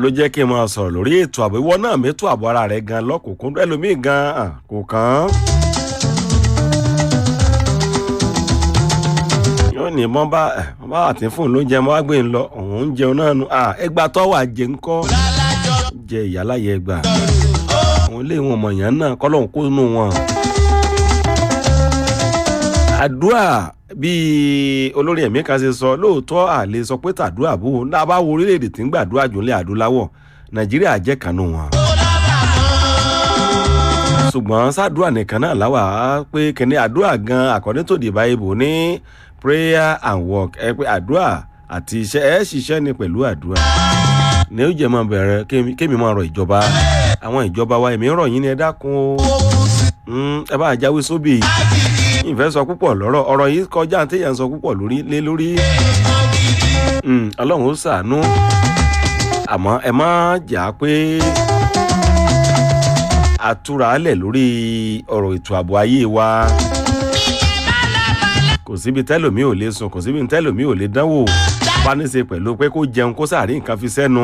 ló jẹ́ kí n máa sọ̀rọ̀ lórí ètò ààbò ìwọ náà mẹ́tò ààbò ara rẹ̀ gan lọ́kùnkún ẹlòmíì gan ah, kò kàn án. yóò ní mọ́ bá mọ́ bá àti fún un lóúnjẹ mọ́ wá gbé ń lọ òun ń jẹun náà nu ah, ẹgbà tọ́wọ́ àjẹ ńkọ́ jẹ ìyáláyẹ ẹgbà àwọn ilé ìwọ̀n mọ̀yàn náà kọ́lọ́hún kó nù wọn. àdúrà bíi olórí ẹ̀mí kan ṣe sọ lóòótọ́ àlè sọ pé tàdúrà bò ó náà bá wo orílẹ̀-èdè tí ń gbàdúrà jù nílẹ̀ adúláwọ̀ nàìjíríà jẹ́ kanú wọn. ṣùgbọ́n sádùúrà nìkan náà láwà á pé kíní àdúrà gan according to the bible ní prayer and work ẹ pé àdúrà àti iṣẹ́ ẹ ṣiṣẹ́ ni pẹ̀lú àdúrà ní ó jẹ́ máa bẹ̀rẹ̀ kémi kémi máa rọ ìjọba àwọn ìjọba wa èmi ń rọ̀ yín ni ẹ dákun o Mm, ẹ bá jáwé sóbì ìfẹ́ sọ púpọ̀ lọ́rọ̀ ọ̀rọ̀ yìí kọjá téèyàn sọ púpọ̀ lórí lé lórí Mm, ọlọ́run ó ṣàánú àmọ́ ẹ má jà á pé àtúralẹ̀ lórí ọ̀rọ̀ ètò ààbò ayé wa kò síbi tẹ́lòmí ò lè sùn kò síbi tẹ́lòmí ò lè dánwò bá ní ṣe pẹ̀lú pé kó jẹun kó sàárì nǹkan fi sẹ́nu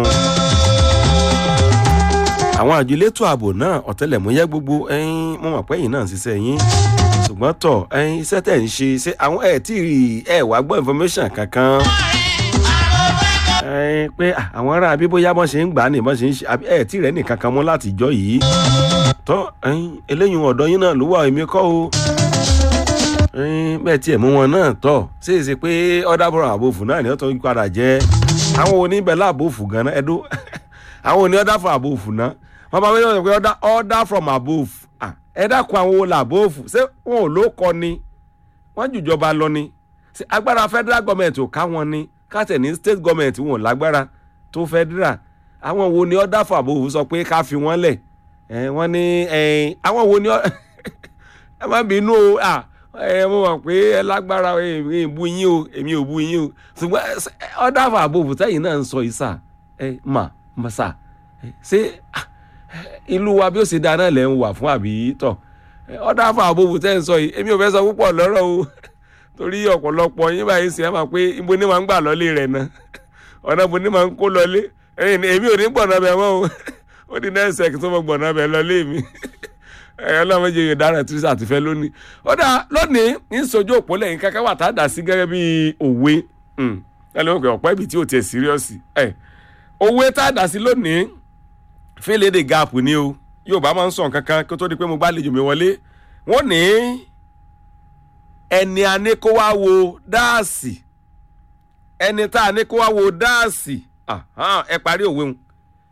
àwọn àjọ elétò ààbò náà ọ̀tẹlẹ̀múyẹ́ gbogbo ẹ̀yin mo mọ̀ pé ẹ̀yin náà ń ṣiṣẹ́ yín ṣùgbọ́n tọ̀ ẹ̀yin iṣẹ́ tẹ̀ ń ṣe ṣé àwọn ẹ̀ tí ẹ̀ wá gbọ́ information kankan ẹ̀yin pé ah, àwọn ará bí bóyá bọ́n ṣe ń gbà á ní bọ́n ṣe ń ṣe àbí ẹ̀ tí rẹ̀ nìkan kan mọ́ láti jọ yìí tọ́ ẹ̀yin eléyìí ọ̀dọ́ yín náà ló wà èmi kọ́ o ẹ̀yin bẹ́ẹ̀ tiẹ̀ mú wọn náà tọ̀ ṣé èsì pé ọ̀dà bọ̀rọ̀ àbòfù náà ni ó tó ń padà jẹ́ àwọn oníbẹ̀ láàbòfù gan-an ẹ̀dó àwọn oní ọ̀dà fún àbòfù náà wọ́n bá wíwọ́n sọ pé order order from above Ah, ẹ dákun àwọn wo làbóòfù ṣé wọn ò ló kọ ni wọ́n jùjọba lọ ni ṣé agbára federal government ò ká wọn ni káàtẹ̀ ní state government wọn ò lágbára tó federal àwọn wo ni order from above sọ pé ká fi wọ́n lẹ̀ ẹ wọ́n ní ẹ àwọn wo ni ọ- ẹ má bínú o ah, ẹ mo mọ̀ pé ẹ lágbára èmi ò bu yín o èmi ò bu yín o ṣùgbọ́n ẹ, order from above sẹ́yìn náà ń sọ yìí sà ẹ mà mà sà ẹ, ṣé ah, ìlú wa bí ó ṣe dáná lẹ̀ ń wà fún àbí tọ̀ ọ̀dà fún àbòbò tẹ́ ń sọ yìí èmi ò fẹ́ sọ púpọ̀ lọ́rọ̀ o torí ọ̀pọ̀lọpọ̀ yín báyìí sì ẹ́ máa pé ibo ni máa ń gbà lọ́lé rẹ̀ náà ọ̀nà ibo ni máa ń kó lọ́lé ẹ̀yìn ni èmi ò ní gbọ̀nà bẹ̀ mọ́ o ó di náà ṣẹ́kì tó mọ gbọ̀nà bẹ̀ lọ́lé mi ẹ̀yọ́ náà méje yóò dára tí àti fẹ́ lónìí ọ̀dà lónìí ń sojú òpó lẹ́yìn kankan wà tá a dà sí gẹ́gẹ́ bí òwe ẹ̀ lóun pé ọ̀pẹ́ ibi tí ò tiẹ̀ síríọ́sì ẹ̀ òwe tá a dà sí lónìí fílédè gap ni o yorùbá máa ń sọ nǹkan kan kó tó di pé mo gbàlejò mi wọlé wọn ní ẹni a ní kó wá wo dáàsì ẹni tá a ní kó wá wo dáàsì Ahan, ẹ parí òwe wọn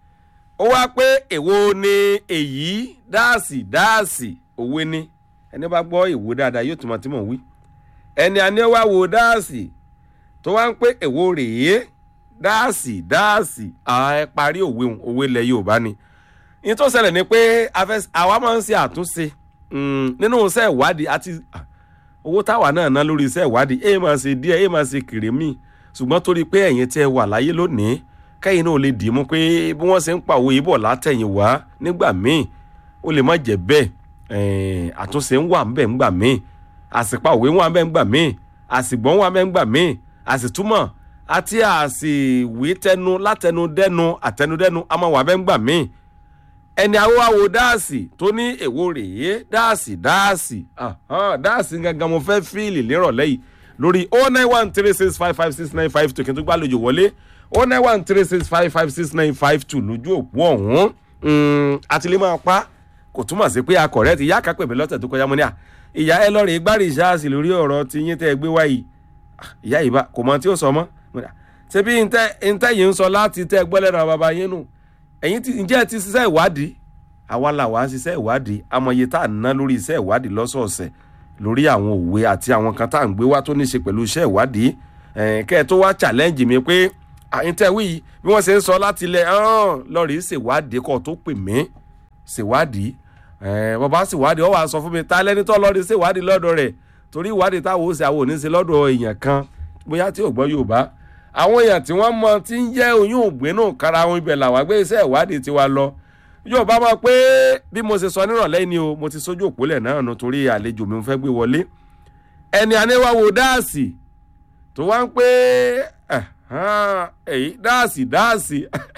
ó wá pé èwo ni èyí dáàsì dáàsì òwe ni ẹni bá gbọ́ èwo dáadáa yóò túmọ̀ tí mò ń wí ẹni a ní wá wo dáàsì tó wá ń pé èwo rèé dáàsì dáàsì ẹ parí òwe òun, òwe ilẹ̀ yorùbá ni ní tó ṣẹlẹ̀ ni pé a fẹ́- àwa máa ń ṣe àtúnṣe mm, nínú iṣẹ́ ìwádìí àti ah, owó táwa náà ná lórí iṣẹ́ ìwádìí èyí máa ṣe díẹ̀ èyí máa ṣe kìrìmì ṣùgbọ́n torí pé ẹ̀yin tí ẹ wà láyé lónìí kẹ́yìn náà lè dì í mú pé bí wọ́n ṣe ń pa òwe yìí bọ̀ látẹ̀yìn wá nígbà míì ó lè má jẹ́ bẹ́ẹ̀ ẹ̀ẹ́n, àtúnṣe ń wà ńbẹ̀ ńgbà míì àsìpa òwe ń wà ńbẹ̀ ńgbà míì àsìgbọ́n wà ńbẹ̀ ńgbà míì àsìtúmọ̀ àti àsìwé tẹnu látẹnudẹ́nu àtẹnudẹ́nu a máa wà ńbẹ̀ ńgbà míì ẹni awáwo dáàsì tó ní èwo rèé dáàsì dáàsì ahán, dáàsì gangan mo fẹ́ fíìlì nírọ̀lẹ́ yìí lórí o nine one three six five five six nine five two kí n tó gbàlejò wọlé o nine one three six five five six nine five two lójú òpó ọ̀hún àti lè máa pa kò túmọ̀ sí pé akọ̀rẹ́ ti yá kápẹ́ mi lọ́tẹ̀ tó kọjá mo ní à ìyá ẹ lọ́ọ́ rè gbárí ìṣáàsì lórí ọ̀rọ̀ tí yín tẹ́ ẹ gbé wáyìí Ah, ìyá ìbá kò mọ tí ó sọ mọ́ Mo ní, "Ah, ṣé bí ntẹ́ ntẹ́ yìí ń sọ láti tẹ́ gbọ́ lẹ́nu àwọn baba yín nù ẹ̀yin ti ǹjẹ́ ẹ ti ṣiṣẹ́ ìwádìí àwa là wá ṣiṣẹ́ ìwádìí amọ̀ye tá à ń ná lórí iṣẹ́ ìwádìí lọ́sọ̀ọ̀sẹ̀ lórí àwọn òwe àti àwọn kan tá à ń gbé wá tó ní ṣe pẹ̀lú iṣẹ́ ìwádìí ẹ̀ẹ́n, kẹ́ ẹ tó wá challenge mi pé àyíntẹ́wì yìí bí wọ́n ṣe ń sọ láti ilẹ̀ lọ́ọ̀rì ṣèwádìí kọ́ tó pè mí ṣèwádìí ẹ̀ẹ́n, bàbá ṣèwádìí ó wá sọ fún mi ta lẹ́ni tó lọ́ọ̀rì ṣèwádìí lọ́dọ̀ rẹ̀ torí ìwádìí táwọn ó ṣe àwọn ò ní ṣe lọ́dọ̀ èèyàn kan bóyá tí ò gbọ́ Yorùbá àwọn èèyàn tí wọ́n mọ tí ń jẹ́ oyún ògbénú kára wọn ibẹ̀ làwọn gbé iṣẹ́ ìwádìí tiwa lọ yóò bá máa pé bí mo ṣe sọ nírọ̀lẹ́ ni o mo ti sójú òpólẹ̀ náà nù torí àlejò mi fẹ́ gbé wọlé ẹni aníwáwo dáàsì tó wá ń pé ẹ̀hán, èyí dáàsì dáàsì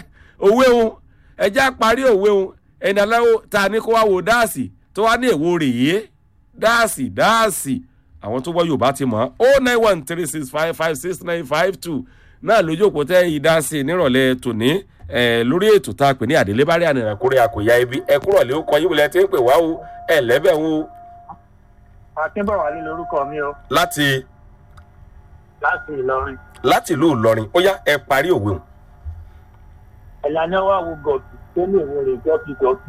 òwe òun ẹjẹ́ parí òwe òun ẹni aláwọ̀ tá a ní kó wá wo dáàsì tó wá ní èwo rèé dáàsì dáàsì àwọn tó gbọ́ yorùbá ti mọ̀ ó nine one three six five five six nine five two náà lójú òpó tẹ́ ìdásí nírọ̀lẹ́ tòní lórí ètò tá a pè ní àdélébárí ànàrà kórè àkòyá ibi ẹ kúrọ̀lẹ́ ó kọ yín wọlé ẹ ti ń pè wá o ẹ lẹ́bẹ̀ wo. akínbọ̀wálé lorúkọ mi o láti láti ìlọrin láti ìlú ìlọrin ó yá ẹ parí òwe òun. ẹ̀yà ni wàá wo gọ̀ọ̀tù tó lè wo rè gọ́ọ̀tù gọ́ọ̀tù.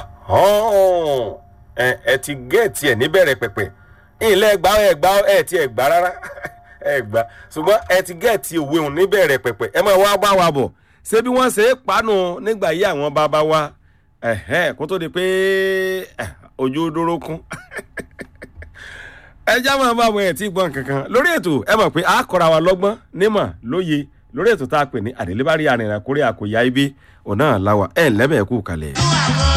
ẹ ẹ ti gẹ́ẹ̀tì ẹ̀ níbẹ̀rẹ̀ pẹ̀pẹ̀ ilé ẹgbà ẹgbà ẹ ti ẹgbà rárá ẹgbà ṣùgbọ́n ẹ ti gẹ́ẹ̀tì òwe òun níbẹ̀rẹ̀ pẹ̀pẹ̀ ẹ máa wá bá wa bọ̀ ṣé bí wọ́n ṣe é panu nígbà yí àwọn bàbá wa kó tó di pé ojú dúró kún ẹ já máa bá àwọn ẹ̀ tí gbọ́n kankan lórí ètò ẹ mọ̀ pé a kọ́ra wa lọ́gbọ́n nímọ̀ lóye lórí ètò tá a pè ní àdélébárí arìnrìn àkórè àkòyá ibi ọ̀nà àláwà ẹ̀ lẹ́bẹ̀ẹ́ kú kalẹ̀.